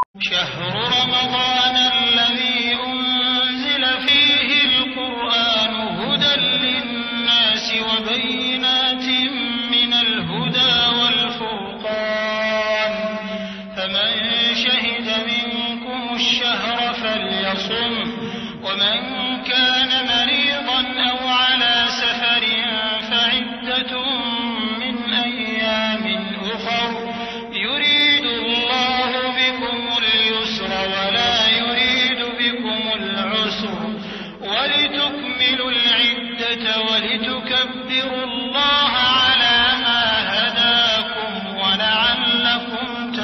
شهر رمضان الذي أنزل فيه القرآن هدى للناس وبينات من الهدى والفرقان فمن شهد منكم الشهر فليصم ومن كان مريضا أو على سفر فعدة من أيام أخر يريد الله بكم اليسر ولا يريد بكم العسر ولتكملوا العدة ولتكبروا الله على ما هداكم ولعلكم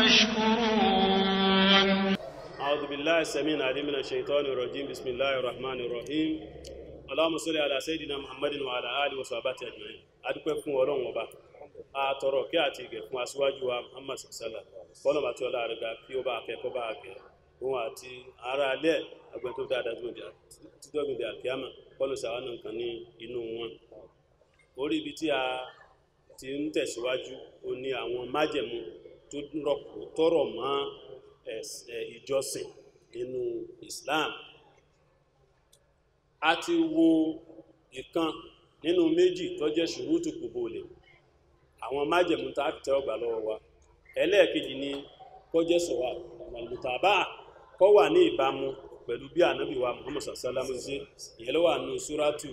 تشكرون أعوذ بالله السميع العليم من الشيطان الرجيم بسم الله الرحمن الرحيم اللهم صل على سيدنا محمد وعلى آله وصحبه أجمعين adúpẹ́ fún ọlọ́run ọba àtọrọ kí àti ìgẹ̀ fún aṣíwájú wa muhammad sallá fọ́nà àti ọlá rẹ̀ ga kí ó bá akẹ́kọ̀ọ́ bá akẹ́ òun àti ará alẹ́ àgbẹ̀ tó dáadáa títọ́gbìndì àkíyàmà fọ́nà sàwọn nǹkan ní inú wọn orí ibi tí a ti ń tẹ̀síwájú ó ní àwọn májẹ̀mú tó tọrọ mọ́ ìjọsìn nínú islam a ti wo ìkan nínú méjì tó jẹ́ ṣùrútù kùbòlè àwọn májẹ̀mú tá a fi tẹ́wọ́ gbà lọ́wọ́ wa ẹlẹ́ẹ̀kejì ni kó jẹ́ sọ̀wà àmàlùtàbà kó wà ní ìbámu pẹ̀lú bí ànábì wa muhammad sallallahu ṣe ìyẹn ló wà nù súrátù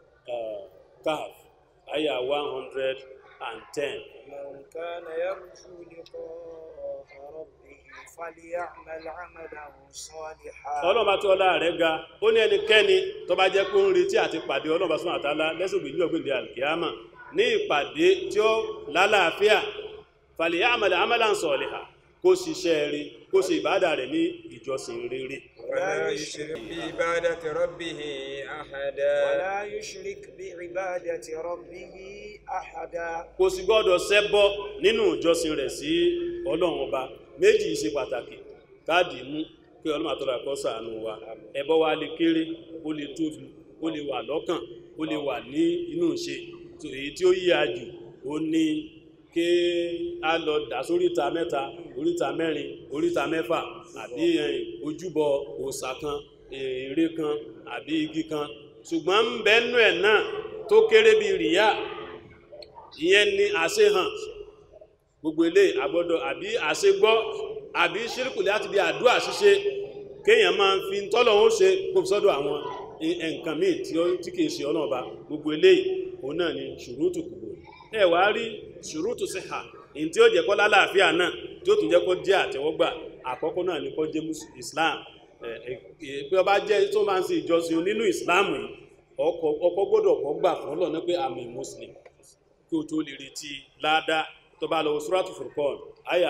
kahf àyà one hundred and ten. من كان يرجو لقاء ربه فليعمل عملا صالحا ọlọ́run bá tí ọlá rẹ̀ ga ó ní ẹnikẹ́ni tó bá jẹ́ pé ó ń retí àti pàdé ọlọ́run bá súnmọ́ àtàlá lẹ́sùn gbèjú ọ̀gbìndì alkiyama ní ìpàdé tí ó lálàáfíà fàlẹ̀ àmàlẹ̀ àmàlà ń sọ̀lẹ̀hà kó ṣiṣẹ́ rí kó ṣe ìbádà rẹ̀ ní ìjọsìn rere ولا يشرك بعبادة ربه أحدا ولا يشرك بعبادة ربه أحدا kò sì gbọ́dọ̀ ṣẹbọ nínú ìjọsìn rẹ̀ sí ọlọ́run ọba méjì ṣe pàtàkì káàdì mú pé ọlọ́run àtọ́lá kó ṣàánú wa ẹbọ wa lè kéré ó lè tóbi ó lè wà lọ́kàn ó lè wà ní inú ìṣe tó èyí tí ó yíya jù ó ní ké á lọ dà sóríta mẹ́ta oríta mẹ́rin oríta mẹ́fà àbí ẹ̀yìn ojúbọ òòṣà kan ère kan àbí igi kan ṣùgbọ́n ń bẹ́nu ẹ̀ náà tó kéré bí rìyà ìyẹn ni àṣehàn gbogbo ilé àgbọ́dọ̀ àbí àṣegbọ́ àbí ṣírìkù láti bí àdúrà ṣíṣe kéèyàn máa ń fi tọ́lọ̀ ó ṣe kó fi sọ́dọ̀ àwọn nǹkan míì tí ó tí kìí ṣe ọ̀nà ọba gbogbo ilé òun náà ni ṣùrútù kùgbò ẹ wá rí ṣùrútù sí ha èyí tí ó jẹ́ kọ́ lálàáfíà náà tí ó tún jẹ́ kó jẹ́ àtẹ́wọ́gbà àkọ́kọ́ náà ni kó jẹ́ Islam pé ọba jẹ́ tó máa ń ṣe ìjọsìn nínú Islam yìí ọkọ̀ gbọ́dọ̀ kọ́ gbà fún Ọlọ́run pé àmì Muslim kí o tó lè retí ládá tó bá lọ suratu Furqan àyà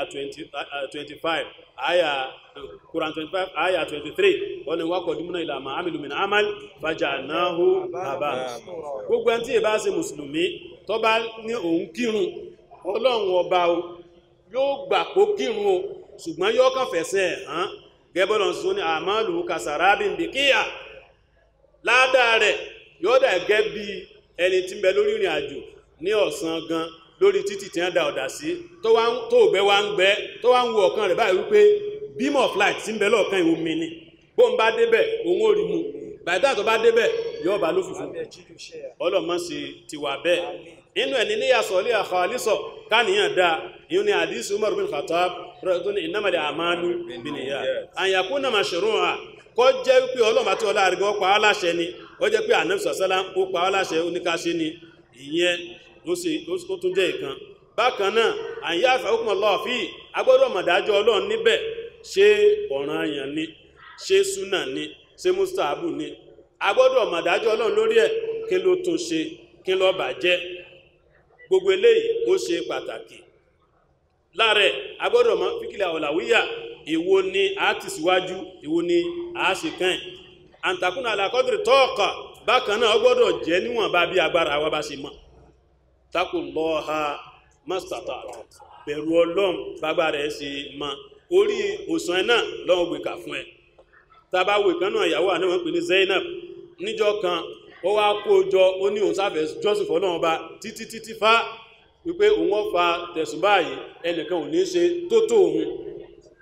25 àyà Quran 25 àyà 23 wọ́n ni wákọ̀ dímúnà ìlàmà amìlú min amal faja'nahu bàbá gbogbo ẹni tí ì bá ṣe mùsùlùmí tó bá ní òun kírun ọlọ́run ọba o yóò gbà kó kírun o ṣùgbọ́n yóò kàn fẹ̀sẹ̀ hàn gẹ́bọ́lọ̀ sí ní àmàlù kasarabi ndìkíyà ládàá rẹ̀ yóò dà gẹ́ bí ẹni tí ń bẹ lórí ìrìn àjò ní ọ̀sán gan lórí títì tí wọ́n da ọ̀dà sí tó ògbẹ́ wa ń gbẹ́ tó wá ń wo ọ̀kan rẹ̀ báyìí wípé beam of light tí ń bẹ lọ́ọ̀kan ìwò mi ni bó ń bá débẹ̀ òun ò rí mu bàtà tó bá débẹ̀ yóò bá lófìfún ọlọ́mọ sí ti wà bẹ́ẹ̀ inú ẹni ní yàsọ̀ ilé àkọ́ alísọ̀ káníyàn dá ìyún ni àdísù Umar bin Khattab rẹ̀ ní innamal a'malu binniyat àyàkú náà mashru'a à kọ́ jẹ́ wípé ọlọ́mọ àti ọlá àrígbọ́ pa á láṣẹ ni ó jẹ́ pé ànábì sọ̀sẹ́lá ó pa á láṣẹ oníkáṣe ni ìyẹn ó tún jẹ́ ìkan bákan náà àyà àfẹ́kùn ọlọ́ọ̀fí agbọ́dọ̀ mọ̀dájọ́ ọlọ́run níbẹ̀ ṣé ọ̀ranyàn ni ṣé súnà ni ṣé mustahabu ni agbọ́dọ̀ mọ̀dájọ́ ọlọ́run lórí ẹ̀ kí ló tún ṣe kí ló bàjẹ́ gbogbo eléyìí ó ṣe pàtàkì láàrẹ̀ agbọ́dọ̀ mọ̀ fíkìlẹ̀ ọ̀làwíyà èwo ni a ti síwájú èwo ni a ṣe kàn àǹtakùnà àlàkọ́dìrì tọ́ọ̀kà bákan náà ọgbọ́dọ̀ jẹ́ níwọ̀n bá bí agbára wa bá ṣe mọ̀ takullaha mastata bẹ̀rù ọlọ́run bágbà rẹ̀ ṣe mọ́ orí òsàn náà lọ́wọ́ gbé kà fún ẹ tàbá wo ìkan náà ìyàwó àná wọn pè ní Zainab níjọ́ kan ó wá kó jọ ó ní òun sáfẹ́ jọ́sìn fọ́lọ́run bá títí títí fá wípé òun ó fa tẹ̀sùn báyìí ẹnìkan ò ní ṣe tó tó òun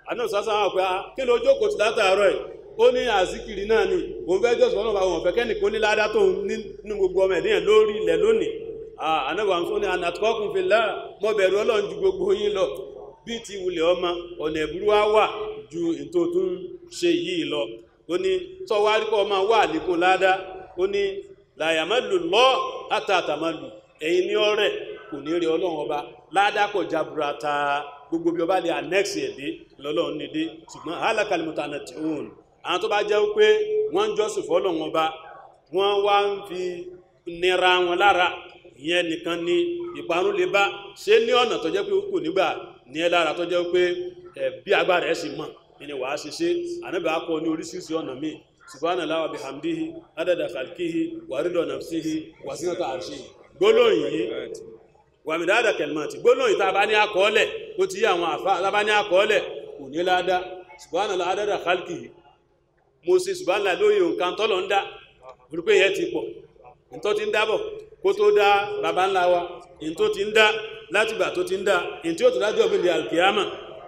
àná sásán wà pé ah, kí ló jókòó ti látàárọ̀ ẹ̀ ó ní àzíkiri náà ni òun fẹ́ jọ́sìn fọ́nà bá wọn fẹ́ kẹ́nìkan ní ládá tó nínú gbogbo ọmọ ẹ̀dínyàn lórí ilẹ̀ lónìí ànábà ń fún ní anàtọ́kùn fi láà mọ́ bẹ̀rù ọlọ́run ju gbogbo yín lọ bí ti wulẹ̀ ọmọ ọ̀nà ẹ̀bùrú wá wà ju ètò tó ń ṣe yìí lọ ó ní tọ́wárí kọ́ ọmọ wà níkun ládá ó ní làyàmẹ́lù lọ́ àtàtàmẹ́lù ẹ̀yin ní ọ̀rẹ́ kò ní rí ọlọ́run ọba ládá kò jaburata gbogbo bí ọba lè annex ẹ̀dẹ́ lọ́lọ́run ní dé ṣùgbọ́n alákàlùmọ́ta náà ti hùn àwọn tó bá jẹ́ pé wọ́n ń jọ́sìn fọ́lọ́run ọba wọ́n wá ń fi nira wọn lára ìyẹn nìkan ni ìparun lè bá ṣe ní ọ̀nà tó jẹ́ pé kò nígbà ní ẹ lára tó jẹ́ pé ẹ̀ bí agbára ẹ̀ sì mọ̀ ni wàá ṣe ṣe ànábì akọ ní oríṣiríṣi ọ̀nà míì subhanallahi wa bihamdihi adada khalqihi wa rida nafsihi wa zinata arshihi gbólóhùn yìí wà mí dáadáa kẹlmọ́tì gbólóhùn yìí tá a bá ní akọọ́lẹ̀ ó ti yí àwọn àfa tá a bá ní akọọ́lẹ̀ kò ní ládá subhanallahi adada khalqihi mo ṣe subhanallahi lóye nǹkan tọ́lọ̀ ń dá wípé yẹn ti pọ̀ ntọ́ ti ń dábọ̀ kó tó dá baba ńlá wa ntó ti ń dá látìgbà tó ti ń dá ntí ó tó dájọ́ bí i alkiyama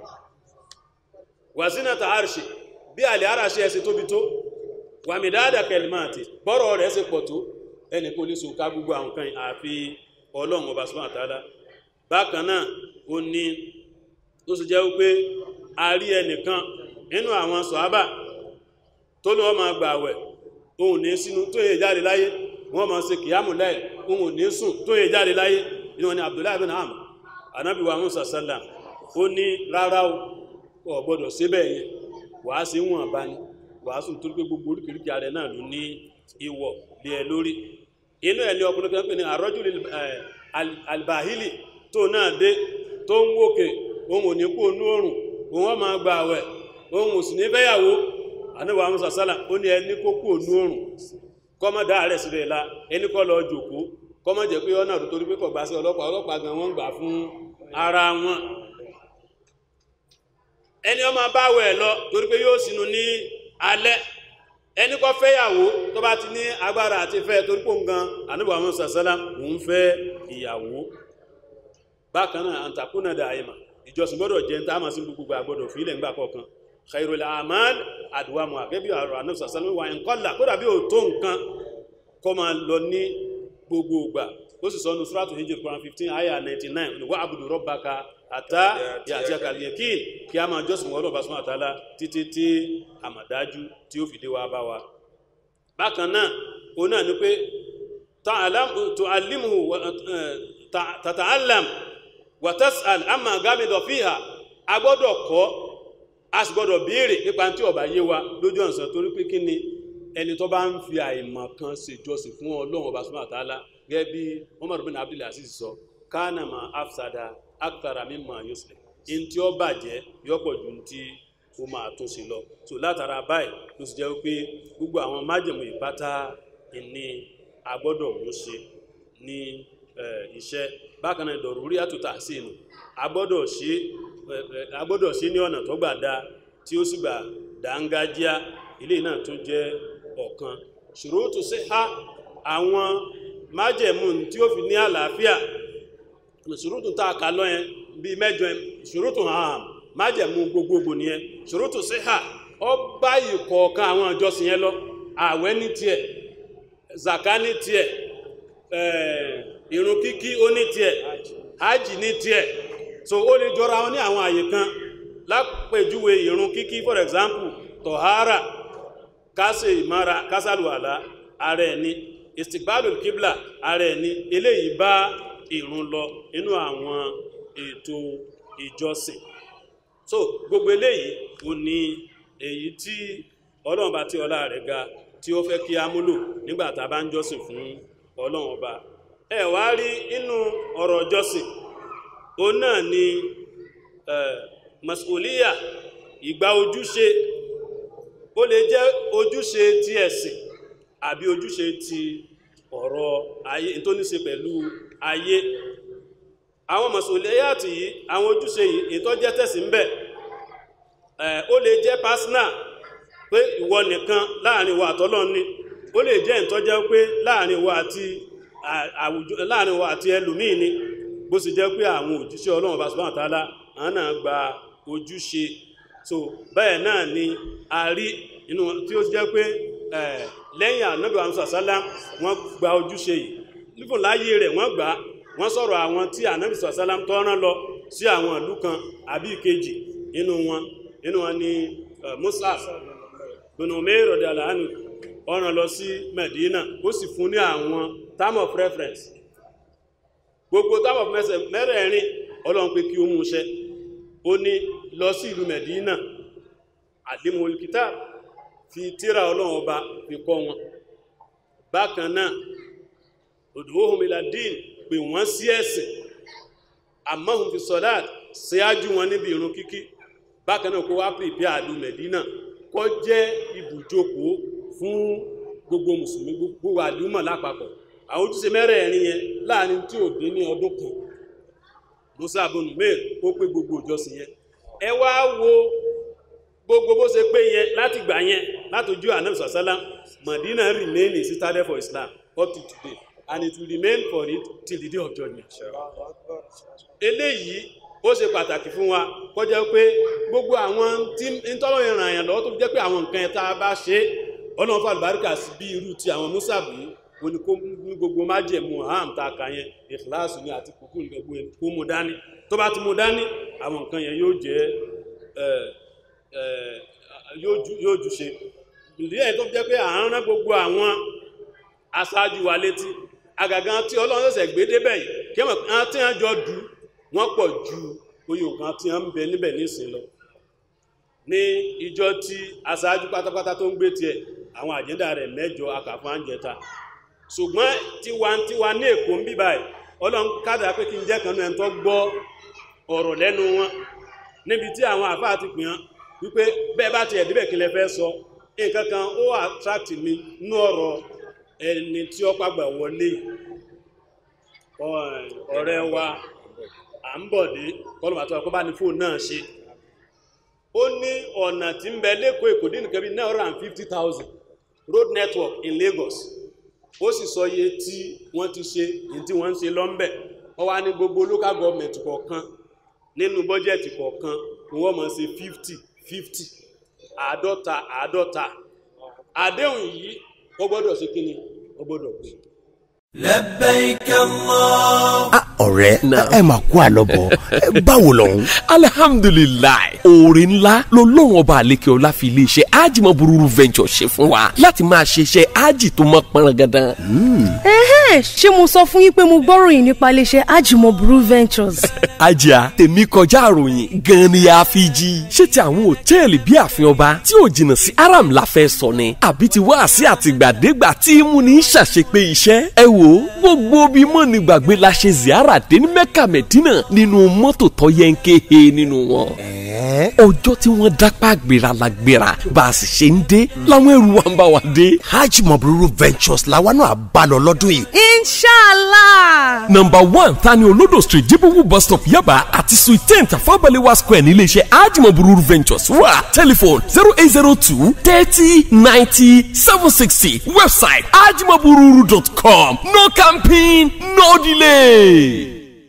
wàsínàtà àrṣì bí àlè àrṣì ẹsẹ̀ tóbi tó wà mí dáadáa kẹlmáàtì bọ́rọ̀ rẹ̀ ṣe pọ̀ tó ẹnì kó lè sòká gbogbo àwọn kan àfi ọlọ́run ọba subhanahu wa ta'ala bákan náà ó ní tó sì jẹ́ wípé a rí ẹnìkan nínú àwọn sọ̀hábà tó ní wọ́n máa gbà wẹ̀ ohun ní sínú tó yẹ jáde láyé wọ́n máa ṣe kìyàmù láì ohun ní sùn tó yẹ jáde láyé inú wọn ni Abdullahi bin Amr anábì wa Musa sallam ó ní rárá o ò gbọ́dọ̀ síbẹ̀ yẹn wàá sí wọn bá ní wàá sùn tó gbé gbogbo oríkèríkè ààrẹ náà ló ní ìwọ̀ lé ẹ lórí inú ẹ̀ ní ọkùnrin kan pè ní àrọ́jù albahili tó náà dé tó ń wòkè ohun ò ní kú onú òrùn òun wọ́n máa gba àwẹ̀ ohun ò sì ní fẹ́yàwó àníwà Musa sallam ó ní ẹni kó kú onú òrùn kọ́mọ́ dá rẹ̀ sílẹ̀ la ẹni kọ́ lọ jòkó kọ́mọ́ jẹ́ pé ọ̀nà tó torí pé kọ̀ gbà sí ọlọ́pàá ọlọ́pàá gan wọ́n gbà fún ara wọn ẹni ọmọ báwẹ̀ lọ torí pé yóò sínú ní alẹ́ ẹni kọ́ fẹ́yàwó tó bá ti ní agbára àti fẹ́ torí pò ń gan àníbà Musa sallam òun fẹ́ ìyàwó bákan náà àǹtakùnà dàáyìmà ìjọsìn gbọ́dọ̀ jẹ́ ń tá a máa sí gbogbo àgbọ́dọ̀ fílẹ̀ ńgbà kọ̀ọ̀kan khairul amal adwamu akẹ́bí àrọ̀ ànábì sàsánú wà ń kọ́là kódà bí ò tó nǹkan kọ́ máa lọ ní gbogbo ìgbà ó sì sọ́nu suratu hijr quran fifteen aya ninety nine ní wà abudu rabbaka àtà yàtí àkàlẹ̀kín kí a máa jọ́sìn wọ́n lọ́ba sọ́nà àtàlá títí tí àmàdájú tí ó fìdí wa bá wa. bákan náà òun náà ni pé tu'allimuhu tata'allam wa tas'al amma gámidọ̀ fíhà a gbọ́dọ̀ kọ́ a sì gbọ́dọ̀ béèrè nípa tí ó bá yé wa lójú ọ̀sán torí pé kí ni ẹni tó bá ń fi àìmọ̀ kan ṣèjọsìn fún ọlọ́run ọba subhanahu wa ta'ala gẹ́gẹ́ bí Umar bin Abdul Aziz sọ kánà ma afsada akthara mimma yuslih in tí ó bàjẹ́ yọ́pọ̀ ju tí ó máa tún sí lọ so látara báyìí ló sì jẹ́ wípé gbogbo àwọn májèmú ìpátá ìní agbọ́dọ̀ mú ṣe ní iṣẹ́ bákan náà ìdọ̀rúrí àtúntà sí inú agbọ́dọ̀ ṣe agbọ́dọ̀ sí ní ọ̀nà tó gbà dá tí ó sì gbà dáńgájíá ilé náà tún jẹ́ ọ̀kan ṣùrútù sí ha àwọn májẹ̀mú tí ó fi ní àlàáfíà ṣùrútù tá a kà lọ yẹn bí mẹ́jọ ṣùrútù hàn májẹ̀mú gbogbogbò nìyẹn ṣùrútù sí ha ọ bá ìkọ̀ọ̀kan àwọn ìjọsìn yẹn lọ ààwẹ̀ ní tiẹ̀ zaka ní tiẹ̀ ìrun kíkí ó ní tiẹ̀ hajj ní tiẹ̀ so ó lè jọra wọn ní àwọn àyè kan lápèjúwe ìrun kíkí for example tọ̀hárà kásẹ̀ ìmára kásàlùwàlá ààrẹ ní istikbalul kibla ààrẹ ní eléyìí bá ìrun lọ inú àwọn ètò ìjọsìn so gbogbo eléyìí ò ní èyí tí ọlọ́run bá tí ọlá rẹ̀ ga tí ó fẹ́ kí a múlò nígbà tá a bá ń jọ́sìn fún ọlọ́run ọba ẹ wá rí inú ọ̀rọ̀ jọ́sìn ó náà ni masuliya ìgbà ojúṣe ó lè jẹ́ ojúṣe ti ẹ̀sìn àbí ojúṣe ti ọ̀rọ̀ ayé tó ní ṣe pẹ̀lú ayé àwọn masuliya ti yìí àwọn ojúṣe yìí ètò jẹ́ tẹ̀sí ń bẹ̀ ó lè jẹ́ personal pé ìwọ nìkan láàrin wa àtọ́lọ́run ni ó lè jẹ́ ìtọ́jẹ́ pé láàrin wa àti àwùjọ láàrin wa àti ẹlòmíì ni bó sì jẹ́ pé àwọn òjíṣẹ́ ọlọ́run bá subhanahu wa ta'ala àwọn náà gba ojúṣe so bẹ́ẹ̀ náà ni a rí inú tí ó jẹ́ pé eh, lẹ́yìn ànábì wa musa sálám wọ́n gba ojúṣe yìí nífò láyé rẹ̀ wọ́n gbà á wọ́n sọ̀rọ̀ àwọn tí ànábì sọ sálám tọ́rán lọ sí àwọn ìlú kan àbí ìkejì inú wọn inú wọn ni eh, Mus'ab bin Umair radiyallahu anhu ọ̀ràn lọ sí Medina ó sì fún ní àwọn term of reference gbogbo term of reference mẹ́rẹ̀ẹ̀rin ọlọ́run pé kí ó mú iṣẹ́ ó ní lọ sí ìlú Medina alimul kitab fi tíra ọlọ́run ọba fi kọ́ wọn bákan náà ud'uhum ila din pè wọ́n sí ẹ̀sìn amahum fi salat ṣíájú wọn níbi ìrun kíkí bákan náà kó wá pèpè àlú Medina kó jẹ́ ibùjókòó fún gbogbo mùsùlùmí gbogbo àlúmọ̀ lápapọ̀ àwọn ojúṣe mẹ́rẹ̀ẹ̀rin yẹn láàrin tí ò dín ní ọdún kan musa abunu mail ó pé gbogbo ìjọsìn yẹn ẹ wá wo gbogbo bó ṣe pé yẹn láti gbà yẹn látòjú anabi sàlám Madina remain a citadel for Islam up to today and it will remain for it till the day of judgment eléyìí ó ṣe pàtàkì fún wa kọjá pé gbogbo àwọn tí ntọ́lọ́ yẹn ràn yàn lọ́wọ́ tó fi jẹ́ pé àwọn nǹkan yẹn tá a bá ṣe ọlọ́run fún àlùbáríkà sí bí irú ti àwọn mùsàbù yìí ó ní kó ní gbogbo májẹ̀mú ham tá a kà yẹn ìkìláàsì ní àti kúkú ní gbogbo yẹn kó mú dání tó bá ti mú dání àwọn nǹkan yẹn yóò jẹ́ ẹ ẹ yóò ju yóò ju ṣe ìdí ẹ̀ tó fi jẹ́ pé à ń rán gbogbo àwọn aṣáájú wa létí àgàgà tí ọlọ́run ṣẹ̀ṣẹ̀ gbé débẹ̀ yìí kí wọ́n á tí wọ́n jọ dù wọ́n pọ̀ ju oyè nǹkan tí wọ́n ń bẹ níbẹ̀ nísìn lọ ní ìjọ tí aṣáájú pátápátá tó ń gbé tiẹ̀ àwọn àjẹ́ndà rẹ̀ mẹ́jọ akàfún àǹjẹta ṣùgbọ́n tiwantiwa ní èkó ń bí báyìí ọlọ́run kádà pé kí n jẹ́ kanú ẹni tó gbọ́ ọ̀rọ̀ lẹ́nu wọn níbi tí àwọn àfáà ti pìyàn wípé bẹ́ẹ̀ bá ti ẹ̀díbẹ̀ kí lẹ fẹ́ sọ nǹkan kan ó attract mi nú ọ̀rọ̀ ẹni tí ó pàgbà wọlé ọ̀rẹ́ wa à ń bọ̀ dé kọlùmọ̀tọ́ ọkọ̀ bá ní fóònù náà ṣe ó ní ọ̀nà tí ń bẹ lẹ́kọ̀ọ́ èkó dín nìkan bí nine hundred and fifty thousand road network in Lagos ó sì sọ iye tí wọ́n ti ṣe èyí tí wọ́n ń ṣe lọ́ńbẹ̀ wọ́n wá ní gbogbo local government kọ̀ọ̀kan nínú bọ́jẹ̀tì kọ̀ọ̀kan ni wọ́n máa ṣe fifty fifty àádọ́ta àádọ́ta àdéhùn yìí wọ́n gbọ́dọ̀ ṣe kí ni wọ́n gbọ́dọ̀ pé. لبيك الله Ah, ọ̀rẹ́ ẹ máa kú àlọ́bọ̀ ẹ, báwo lọ́hún. alihamdulilayi oore ńlá lọ́lọ́run ọba àlekè ọlá fi iléeṣẹ́ ajimabururu venture ṣe fún wa láti máa ṣe iṣẹ́ aji tó mọ́ pọ́nrangandan. Ẹ̀hẹ́n, ṣé mo sọ fún yín pé mo gbọ́ròyìn nípa iléeṣẹ́ Ajimobu Ventures. ajá tèmi kọjá àròyìn gan ni a fi jí. ṣé ti àwọn òtẹ́ẹ̀lì bíi ààfin ọba tí ò jìnnà sí aram la fẹ́ sọ ni àbí ti wá sí àtìgbàdégbà tí mú ní ṣàṣepé iṣẹ́. ẹ wo gbogbo bí mọ̀ ní gbàgbé la ṣe ziara dé ní mẹ́kà mẹ́dínà nínú mọ́tò tó yẹ ń ké he nínú wọn. ọjọ́ tí wọ́n dápá gbéra la gbéra bá a sì ṣe ń dé làwọn ẹrù wa ń bá wa dé. hajj mabruru ventures làwa náà bá lọ lọ́dún yìí. Inshallah. Number one Tani Olodo Street Jibowu bus stop Yaba àti Suite ten Tafabalewa Square nílé iṣẹ́ Ajimobururu Ventures wà. Telephone zero eight zero two thirty ninety seven sixty. Website ajimobururu.com. No camping, no delay.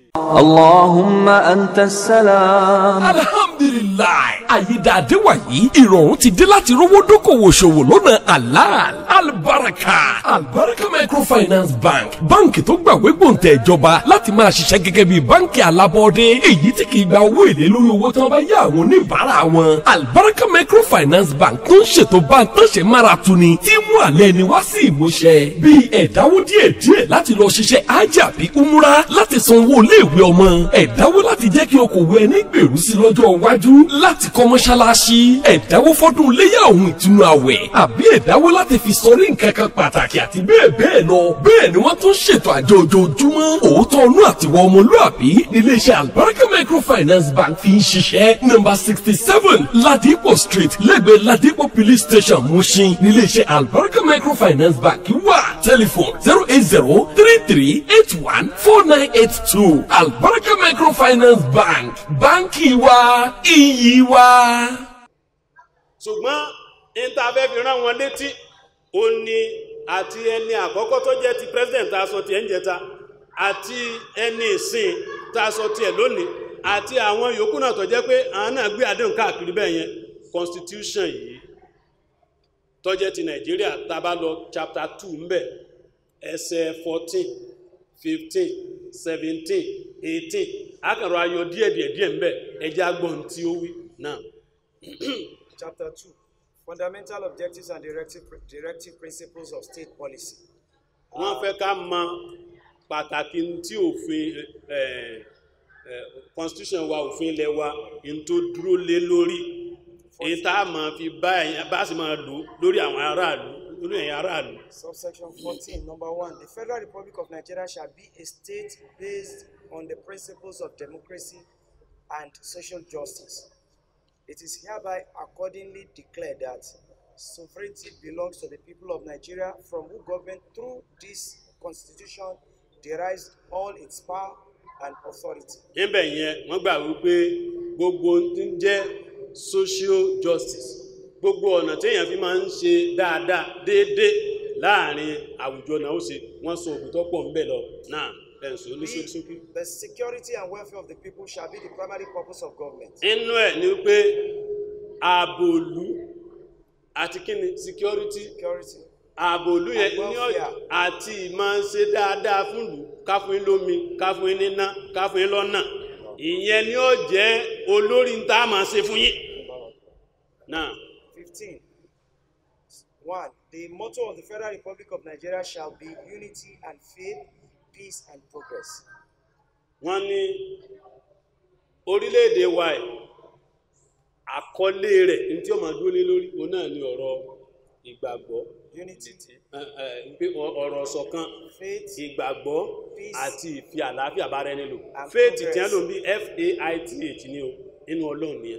اللهم أنت السلام alhamdulilayi àyídáadé wàyí ìrọ̀rùn ti dé láti rówó dókòwò ṣòwò lọ́nà halal albaraka albaraka microfinance bank báǹkì tó gbàwé gbòǹtẹ̀ ìjọba láti máa ṣiṣẹ́ gẹ́gẹ́ bí báǹkì alábọ́ọ́dé èyí tí kì í gba owó èlé lórí owó tí wọ́n bá yá àwọn oníbàárà wọn albaraka microfinance bank tó ń ṣètò báńtánṣe mára tuni tí mú àlẹ́ ni wá sí ìmúṣẹ bíi ẹ̀dáwó díẹ̀díẹ̀ láti lọ ṣiṣẹ́ ájà bí umura láti san owó iléèwé ọmọ ẹ̀dáwó láti jẹ́ kí okòwò ẹni gbèrú sí lọ́jọ́ iwájú láti kọ́ mọ́ṣáláṣí ẹ̀dáwó fọ́dún léyà ohun ìtùnú àwẹ̀ àbí ẹ̀dáwó láti fi sọrí nǹkan kan pàtàkì àti bẹ́ẹ̀ bẹ́ẹ̀ lọ bẹ́ẹ̀ ni wọ́n tún ṣètò àjọ ojoojúmọ́ òótọ́ ọnú àtiwọ́ ọmọlúàbí iléeṣẹ́ albaraka microfinance bank fi ń ṣiṣẹ́ nọ́mbà sixty seven ladipo street lẹ́gbẹ̀ẹ́ ladipo police station mushin níléeṣẹ́ albaraka microfinance bank wà telephone zero eight zero three three eight one four nine eight two albaraka microfinance bank báńkì wa iyì wa. ṣùgbọ́n ìntàfẹ́ fi rán wọn létí ó ní àti ẹni àkọ́kọ́ tó jẹ́ ti president tá a sọ tiẹ̀ ń jẹta àti ẹni ìsìn tá a sọ tiẹ̀ lónìí àti àwọn yòókù náà tó jẹ́ pé àwọn náà gbé àdéhùn káàkiri bẹ́ẹ̀ yẹn constitution yìí tó jẹ́ ti nàìjíríà tá a bá lọ chapter two ńbẹ̀ ẹsẹ̀ fourteen fifteen seventeen eighteen akàrọ̀ ayọ̀ díẹ̀díẹ̀ díẹ̀ ńbẹ̀ ẹjẹ́ agbọ̀n tí ó wí náà. Chapter 2 Fundamental Objectives and Directive, Directive Principles of State Policy. wọ́n fẹ́ ká mọ pàtàkì tí òfin eh, eh, constitution wa òfin ilẹ̀ wa in tó dúró lé lórí èyí tá a máa fi bá ẹ̀yìn bá sì máa lò lórí àwọn aráàlú lórí ẹ̀yìn aráàlú. Subsection 14, number 1. The Federal Republic of Nigeria shall be a state based on the principles of democracy and social justice. It is hereby accordingly declared that sovereignty belongs to the people of Nigeria, from whom government through this constitution derives all its power and authority. níbẹ̀ yẹn wọ́n gbà wípé gbogbo ohun tí ń jẹ́ social justice gbogbo ọ̀nà téèyàn fi máa ń ṣe dáadáa déédéé láàrin àwùjọ náà ó ṣe wọ́n sọ òbí tó pọ̀ ń bẹ̀ lọ náà ẹ̀sùn oníṣókíṣókí. The security and welfare of the people shall be the primary purpose of government. inú ẹ̀ ni wípé ààbò ìlú àti kíni security Security. ààbò ìlú yẹn And ní welfare. ọ̀yà àti ìmọ̀ ṣe dáadáa fún ìlú ká fún yín lómi ká fún yín níná ká fún yín lọ́nà ìyẹn ni ó jẹ́ olórí ń tá a máa ṣe fún yín. náà 15. 1. The motto of the Federal Republic of Nigeria shall be unity and faith, peace and progress. wọ́n ní orílẹ̀-èdè wa ẹ̀ àkọlé rẹ̀ ní tí ó máa dúró lé lórí òun náà ni ọ̀rọ̀ ìgbàgbọ́ Unity, ẹ- ẹ, pé ọ- ọ̀rọ̀ ṣọ̀kan faith, ìgbàgbọ́ Peace. àti ìfi àlàáfíà bára ẹni lò And faith tí progress. wọ́n lò bí faith ni o nínú ọlọ́run ni ẹ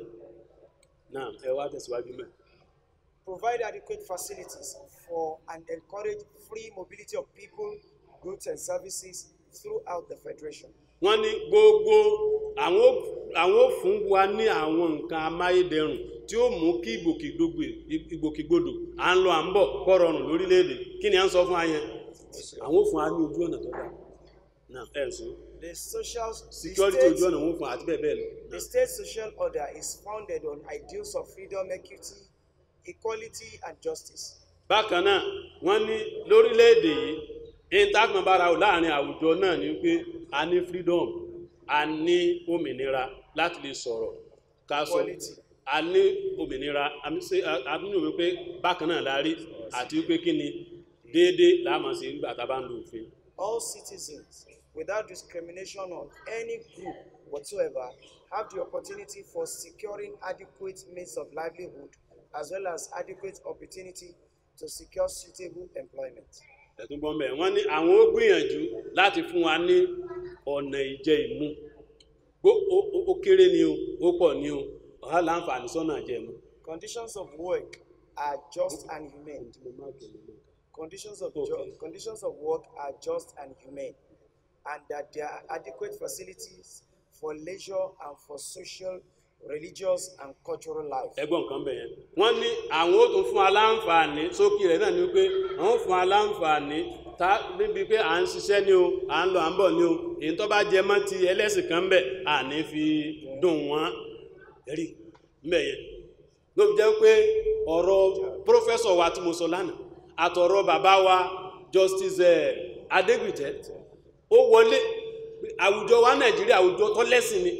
náà ẹ wá tẹ̀síwájú mẹ́ provide adequate facilities for and encourage free mobility of people, goods and services throughout the Federation. wọ́n ní gbogbo àwọn ó- àwọn ò fún wa ní àwọn nǹkan amáyédẹrùn tí ó mú kí ìgbòkègbodò ìgbòkègbodò à ń lọ à ń bọ̀ kọ́ rọrùn lórílẹ̀‐èdè kí ni à ń sọ fún ayẹn àwọn ò fún wa ní ojú ọ̀nà tó dáa náà ẹ̀ sùn The social the security state- ojú ọ̀nà wọn fún àti bẹ́ẹ̀ bẹ́ẹ̀ lọ The state social order is founded on ideals of freedom, equity, equality, and justice. bákan náà wọ́n ní lórílẹ̀‐èdè yìí intanet bára ò láàrin àwùjọ náà ni pé a ní freedom a ní òmìnira láti lè sọ̀rọ̀ ká sọ Equality. a ní òmìnira a ní ṣe- a- a ní òwe pé bákan náà la rí àti wípé kí ni déédéé láàmú sí nígbà tá a bá ń lo òfin All citizens, without discrimination on any group whatsoever, have the opportunity for securing adequate means of livelihood as well as adequate opportunity to secure suitable employment. ẹ̀tún bọ́ mẹ́ wọ́n ní àwọn ó gbìyànjú láti fún wa ní ọ̀nà ìjẹ ìmú Ó- ó- ó- ó kéré ni o ó pọ̀ ni o ọ̀há láǹfààní sọ́nà ìjẹ ìmú. Conditions of work are just and humane. Conditions of Okay. jo- conditions of work are just and humane, and that there are adequate facilities for leisure and for social, religious, and cultural life. ẹgbọ́n nǹkan bẹ̀ yẹn wọ́n ní àwọn ó tún fún aláǹfààní sókè rẹ̀ náà ni wípé àwọn ó fún aláǹfààní tá níbi pé à ń ṣiṣẹ́ ni o à ń lọ à ń bọ̀ ni o èyí tó bá jẹ mọ́ ti ẹlẹ́sìn kan bẹ̀ à ní fi dùn wọ́n rí mbẹ̀ yẹn ló fi jẹ́ pé ọ̀rọ̀ pírọ́fẹ́sọ̀ wa tí mo sọ lánàá àtọ̀rọ̀ bàbá wa justice eh, Adégbìtẹ́ ó wọlé àwùjọ wa Nàìjíríà àwùjọ tó lẹ́sìn ni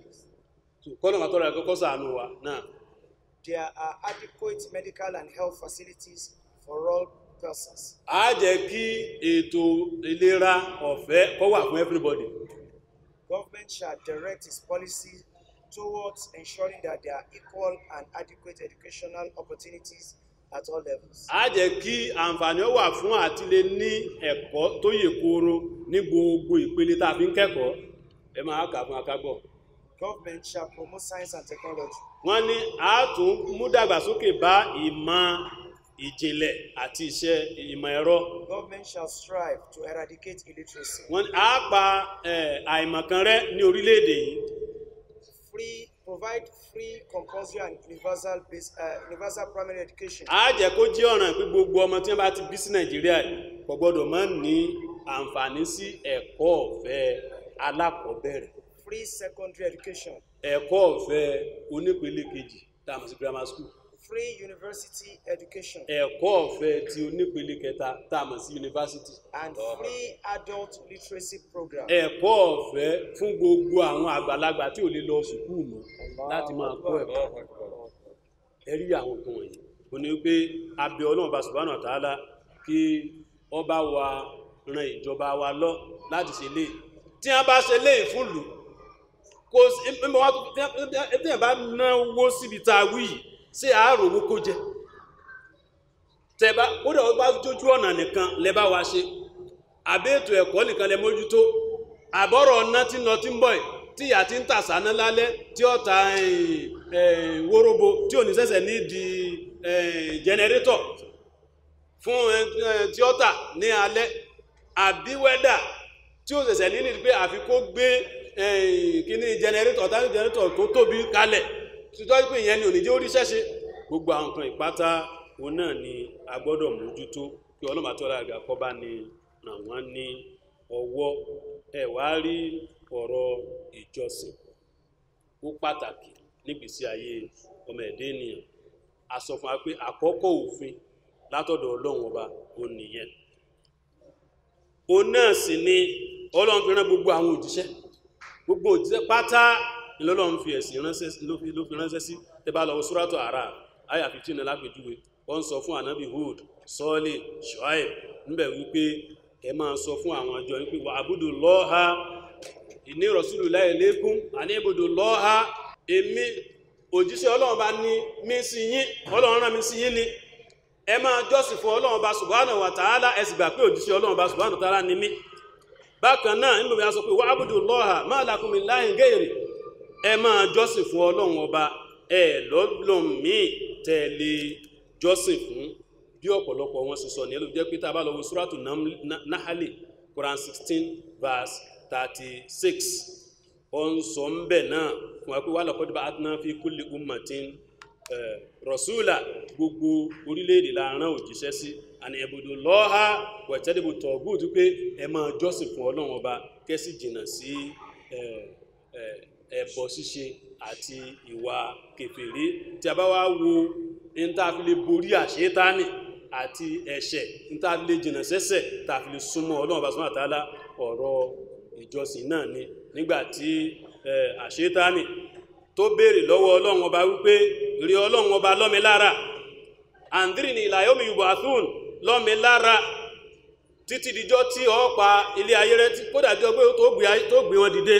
kọ́nà àtọ́rọ̀ ẹ̀kọ́kọ́ sàánú wa náà There are adequate medical and health facilities for all persons. a jẹ́ kí ètò ìlera ọ̀fẹ́ kó wà fún everybody Government shall direct its policy towards ensuring that there are equal and adequate educational opportunities at all levels. a jẹ́ kí àǹfààní ó wà fún àti lè ní ẹ̀kọ́ tó yè kooro ní gbogbo ìpele tá a fi ń kẹ́kọ̀ọ́ ẹ máa kà fún akágbọ̀ Government shall promote science and technology. wọ́n ní a tún mú dàgbàsókè bá ìmọ̀ ìjìnlẹ̀ àti iṣẹ́ ìmọ̀ ẹ̀rọ Government shall strive to eradicate illiteracy. wọ́n ní a pa eh, àìmọ̀kan rẹ́ ní orílẹ̀-èdè yìí Free, provide free, compulsory, and universal base, uh, universal primary education. a jẹ́ kó jẹ́ ọ̀ràn pé gbogbo ọmọ tí wọ́n bá ti bí sí nàìjíríà yìí kò gbọ́dọ̀ má ní àǹfààní sí ẹ̀kọ́ ọ̀fẹ́ alákọ̀ọ́bẹ̀rẹ̀ Free secondary education. ẹ̀kọ́ ọ̀fẹ́ onípele kejì tá a mọ̀ sí grammar school free university education, ẹ̀kọ́ ọ̀fẹ́ ti onípele kẹta tá a mọ̀ sí yunifásitì and free adult literacy program. ẹ̀kọ́ ọ̀fẹ́ fún gbogbo àwọn àgbàlagbà tí ò lè lọ sùkúù mọ́ láti máa kọ́ ẹ̀kọ́ ẹ̀rí àwọn nǹkan wọ̀nyí ó ní pé abẹ ọlọ́run bá subhanahu wa ta'ala kí ọba wa ran ìjọba wa lọ láti ṣe lé tí wọ́n bá ṣe lé ìfúnlù kò sí ẹ̀mọ́ wá tí wọ́n bá náwó síbi tá a wí yìí ṣé àárò owó kó jẹ tẹ̀bá ó dẹ̀ wọ́n bá jójú ọ̀nà nìkan lẹ bá wa ṣe àbí ètò ẹ̀kọ́ nìkan lẹ mójútó àbọ̀rọ̀ ọ̀nà tí ń lọ tí ń bọ̀ yìí tí ìyá ti ń tà sáná lálẹ́ tí ó ta eh, eh, wóróbo tí ò ní sẹ̀sẹ̀ ní di eh, jẹnẹrétọ̀ fún eh, eh, tí ó tà ní alẹ́ àbí wẹ́dà tí ó sẹ̀sẹ̀ ní ní pé àfi kó gbé eh, kíní jẹnẹrétọ̀ tàbí jẹnẹrétọ̀ tó tóbi kalẹ̀ títọ́ pé ìyẹn ni ò ní jẹ́ orí ṣẹ́ṣe gbogbo àwọn nǹkan ìpátá òun náà ni a gbọ́dọ̀ mójútó kí ọlọ́mà tó lága kọ́ bá ní ràn wọ́n ní ọwọ́ ẹ wá rí ọ̀rọ̀ ìjọsìn ó pàtàkì nígbésí ayé ọmọ ẹ̀dẹ́ ènìyàn a sọ fún wa pé àkọ́kọ́ òfin látọ̀dọ̀ ọlọ́run ọba òun nìyẹn òun náà sì ni ọlọ́run fi rán gbogbo àwọn òjíṣẹ́ gbogbo òjíṣẹ́ pátá ìlọ́lọ́run fi ẹ̀sìn ránṣẹ́ ló fi ló fi ránṣẹ́ sí tẹ́bá lọ́wọ́ súrátọ̀ àrà àyà 15 lápèjúwe wọ́n sọ fún ànábì Hud sọ́ọ̀lì Ṣuaib níbẹ̀ wípé ẹ máa sọ fún àwọn àjọ wípé wà àbúdò lọ́ha ìní rọ̀súlù láì lékún àní ìbùdó lọ́ha èmi òjíṣẹ́ ọlọ́run bá ní mí sí yín ọlọ́run rán mi sí yín ni ẹ máa jọ́sìn fún ọlọ́run bá subhanahu wa ta'ala ẹ sì gbà pé òjíṣẹ́ ọlọ́run bá subhanahu wa ta'ala ni mí bákan náà nínú bí a sọ pé wà ábùdù lọ́ha ma lakum min ilahin gairi ẹ máa jọ́sìn fún ọlọ́run ọba ẹ lọ́lọ́m míì tẹ̀lé jọ́sìn fún bí ọ̀pọ̀lọpọ̀ wọn sì sọ ní ẹlòmí jẹ́ pé tá a bá lọ wo suratu Nam- Na- nahali quran sixteen verse thirty six ó ń sọ ń bẹ̀ náà fún wa pé wà laqad ba'athna fi kulli ummatin eh, rasula gbogbo orílẹ̀-èdè la rán òjíṣẹ́ sí àni ẹ̀bùdó lọ́ha wẹ̀tẹ́dẹ̀bù tọ̀gùtù pé ẹ máa jọ́sìn fún ọlọ́run ọba kẹ́sì jìnnà sí eh, eh, ẹbọ ṣíṣe àti ìwà kèfèrí tí a bá wá wo níta fi lè borí àṣetánì àti ẹ̀ṣẹ̀ níta fi lè jìnnà sẹ́ṣẹ̀ tá a fi lè súnmọ́ ọlọ́run bá súnmọ́ àtàlá ọ̀rọ̀ ìjọsìn náà ni nígbà tí eh, àṣetánì tó béèrè lọ́wọ́ ọlọ́run ọba wípé rí ọlọ́run ọba lọ́mi lára àǹdírì ní ìlà yomi yubo athun lọ́mi lára títí dijọ́ tí ó pa ilé ayé rẹ tí kódà jọ pé tó gbé ayé- tó gbé wọn dìde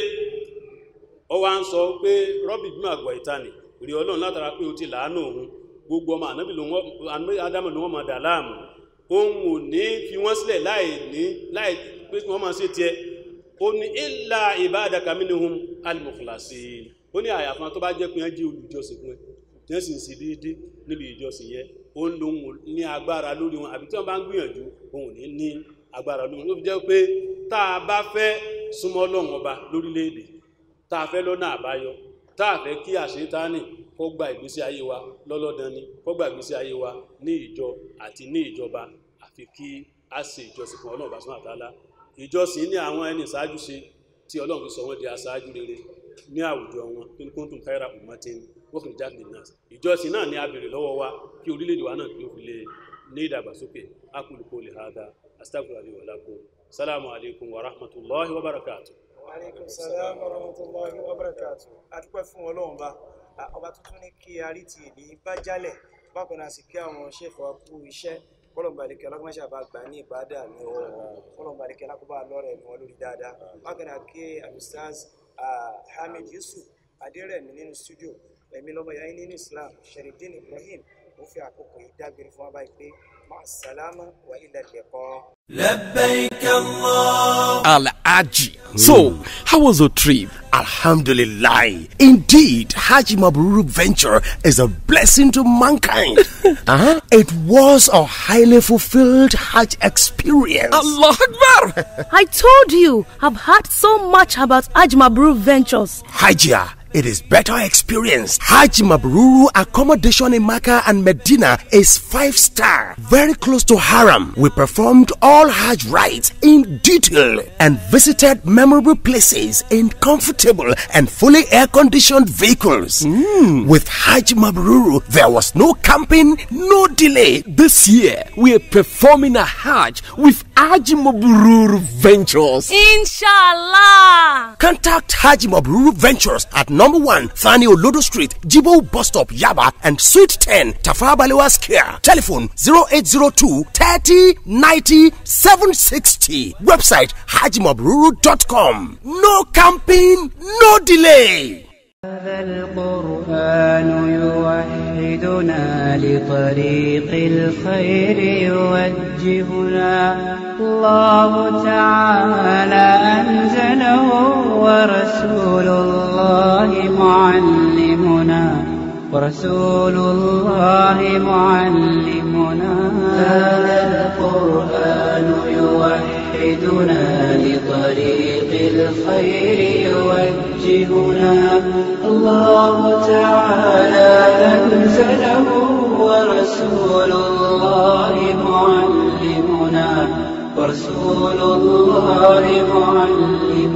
ó wá ń sọ pé rọ́bì bí màgbọ̀ ìtàní rí ọlọ́run látara pé ó ti làánù òun gbogbo ọmọ ànábì ló wọ́n ànábì ádámù ló wọ́n máa dà láàmú òun ò ní fi wọ́n sílẹ̀ láì ní láì pé kí wọ́n máa ṣe tiẹ̀ ó ní ìlà ibadaka minhum al-mukhlasin ó ní àyàfán tó bá jẹ́ pé wọ́n jẹ́ olùjọsìn fún ẹ tí wọ́n sì ń ṣe déédé níbi ìjọsìn yẹn ó ń lo òun ní agbára lórí wọn àbí tí wọ́n bá ń gbìyànjú òun ò ní ní agbára lórí wọn ló fi jẹ́ pé tá a bá fẹ́ súnmọ́ ọlọ́run ọba lórílẹ̀‐èdè tá a fẹ́ lọ́nà àbáyọ tá a fẹ́ kí àṣetánì kó gba ìgbésí ayé wa lọ́lọ́dán ni kó gba ìgbésí ayé wa ní ìjọ àti ní ìjọba àfi kí a ṣe ìjọsìn fún ọlọ́run bàṣán àtàlá ìjọsìn ní àwọn ẹni ìṣáájú ṣe tí ọlọ́run fi sọ wọ́n di aṣáájú rere ní àwùjọ wọn kí n kúntùn káyọ̀rà ummatin wọ́n fi jáde náà ìjọsìn náà ni a béèrè lọ́wọ́ wa kí orílẹ̀-èdè wa náà kí ó fi lè ní ìdàgbàsókè aqulu qawli hadha astaghfirullahi li wa lakum salamu alaykum wa rahmatullahi wa barakatuh Aleykum salaam wa rahmatulahi wa barakatu. A dúpẹ́ fún ọlọ́run bá. A- Ọba tuntun ní kí a rí ti èdè bá jálẹ̀. Bákan náà sì kí àwọn ṣèfọ̀ wa kú iṣẹ́. Kọ́lọ̀mbà àdékẹ́ ọlọ́gbọ́nṣà bá gbà ní ìbádà ní ọwọ́ wọn. Kọ́lọ̀mbà àdékẹ́ alákọ̀ọ́bà lọ́rẹ̀ ní wọn lórí dáadáa. Bákan náà kí Alustaz ah, Hamid Yusuf Adérẹ̀mí nínú stúdíò. Ẹ̀mí lọ́mọ yáyí nínú Islam. Sherifdeen Ibrahim. Ó fi àkókò yìí dágbére fún wa báyìí pé máa sàlámà wa ilẹ̀ lẹ̀kọ́. لبيك الله Al-Aji. So, how was your trip? Alhamdulillah. Indeed, Haji Mabruru venture is a blessing to mankind. uh-huh. It was a highly fulfilled Hajj experience. Allah Akbar! I told you, I've heard so much about Ajmabru Ventures. Hajia it is better experience. Hajj Mabruru accommodation in Makkah and Medina is five star, very close to Haram. We performed all Hajj rites in detail and visited memorable places in comfortable and fully air conditioned vehicles. With Hajj Mabruru, there was no camping, no delay. This year, we are performing a Hajj with Haji Mabrur Ventures. Inshallah. Contact Haji Mabruru Ventures at number one Thani Olodo Street, Jibo Bus Stop, Yaba, and Suite 10, Tafa Balewa Square. Telephone 0802 30 90 760. Website hajimabruru.com. No camping, no delay. هذا القرآن يوحدنا لطريق الخير يوجهنا الله تعالى أنزله ورسول الله معلمنا ورسول الله معلمنا هذا القرآن يوحدنا لطريق الخير يوجهنا الله تعالى أنزله ورسول الله معلمنا ورسول الله معلمنا